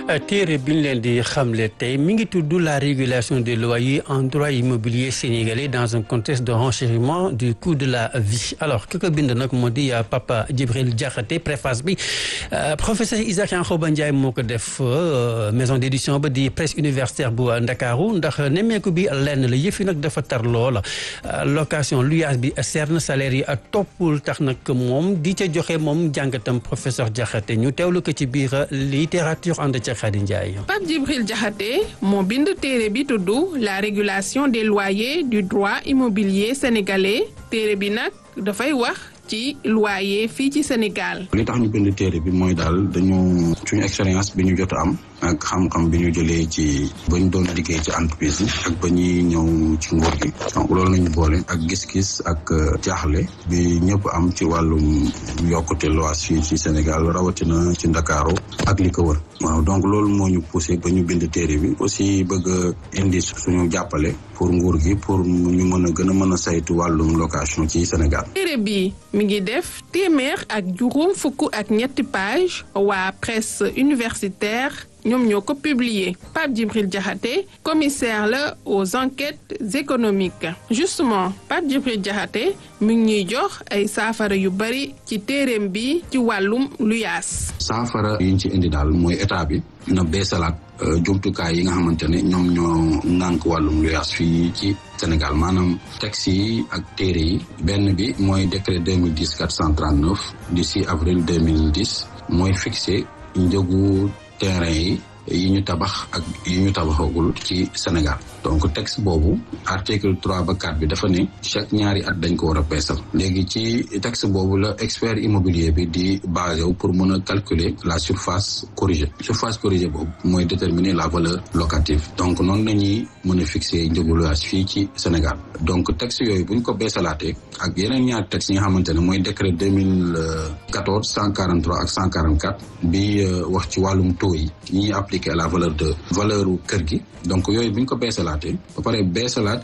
téere bi ñu leen di xamle tey mi ngi tudd la régulation des loyers en droit immobilier sénégalais dans un contexte de renchérissement du coût de la vie alors ki ko bind nag moo di Papa Djibril Diakhaté préface bi professeur Isaac Yankhoba Ndiaye moo ko def maison d'édition ba di presse universitaire bu Ndakaaru ndax nemmeeku bi lenn la yëf yi nag dafa tar loola location luyaas bi seer na salaire yi toppul tax nag moom di ca joxe moom jàngatam professeur Diakhaté ñu teewlu ko ci biir littérature ànd ca Khady Ndiaye. Pape Djibril Diakhaté moo bind téere bi tudd la régulation des loyers du droit immobilier sénégalais téere bi nag dafay wax ci loyer fii ci Sénégal. li tax ñu bind téere bi mooy daal dañu suñu expérience bi ñu jot a am ak xam-xam bi ñu jëlee ci ba ñu doon liggéey ci entreprise yi ak ba ñuy ñëw ci nguur gi donc loolu nañu boole ak gis-gis ak jaaxle bi ñëpp am ci wàllum yokkute lois fii ci Sénégal rawatina ci Ndakaaru ak li ko wër waaw donc loolu moo ñu poussé ba ñu bind téere bi aussi bëgg a indi suñu jàppale pour nguur gi pour ñu mën a gën a mën a saytu wàllum location ci Sénégal. téere bi mi ngi def téeméer ak juróom fukk ak ñetti page waa presse universitaire ñoom ñoo ko publier Pape Djibril Diakhaté commissaire la aux enquêtes économiques justement Pape Djibril Diakhaté mi ngi ñuy jox ay saafara yu bari ci téereem bi ci wàllum luyaas. saafara yi ñu ci indi daal mooy état bi na beesalaat jumtukaay yi nga xamante ne ñoom ñoo ŋànk wàllum luyaas fii ci Sénégal maanaam texte yi ak téere yi benn bi mooy décret 2010 439 du 6 avril 2010 mooy fixé njëgu terrain yi yi ñu tabax ak yi ñu tabaxagul ci Sénégal donc texte boobu article trois ba quatre bi dafa ne chaque ñaari at dañ ko war a peesal léegi ci texte boobu la expert immobilier bi di basé wu pour mën a calculer la surface corrigée surface corrigée boobu mooy déterminer la valeur locative donc noonu lañuy mën a fixer njëgu loyer fii ci Sénégal donc texte yooyu bu ñu ko beesalaatee ak yeneen ñaari texte yi nga xamante ne mooy décret deux mille quatorze cent quarante trois ak cent quarante quatre bi wax ci wàllum taux yi ñuy appliquer à la valeur de valeur kër gi donc yooyu bu ñu ko beesalaatee ba pare beesalaat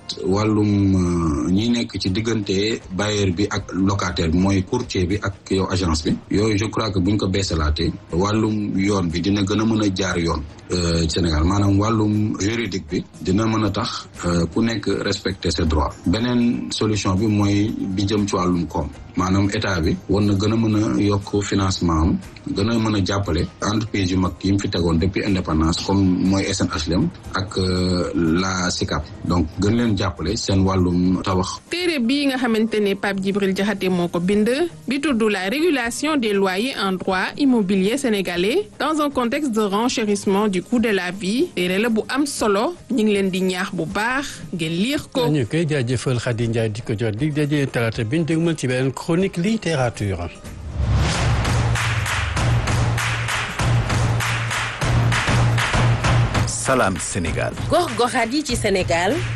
wàllum ñi nekk ci diggante bailleur bi ak locataire bi mooy courtier bi ak yow agence bi yooyu je crois que bu ñu ko beesalaatee wàllum yoon bi dina gën a mën a jaar yoon Sénégal maanaam wàllum juridique bi dina mën a tax ku nekk respecter ses droits beneen solution bi mooy bi jëm ci wàllum koom maanaam état bi war na gën a mën a yokk financement am gën a mën a jàppale entreprise yu mag yi mu fi tegoon depuis indépendance comme mooy SNHLM ak la SICAP donc gën leen jàppale seen wàllum tabax. téere bii nga xamante ne Pape Djibril Diakhaté moo ko bind bi tudd la régulation des loyers en droit immobilier sénégalais dans un contexte de renchérissement du coût de la vie téere la bu am solo ñu ngi leen di ñaax bu baax ngeen lire ko. ñu koy jaajëfal Khady Ndiaye di ko jot di daje talaata bi ñu dégmal ci beneen chronique littérature. Salam Sénégal. gox goxaat yi ci Sénégal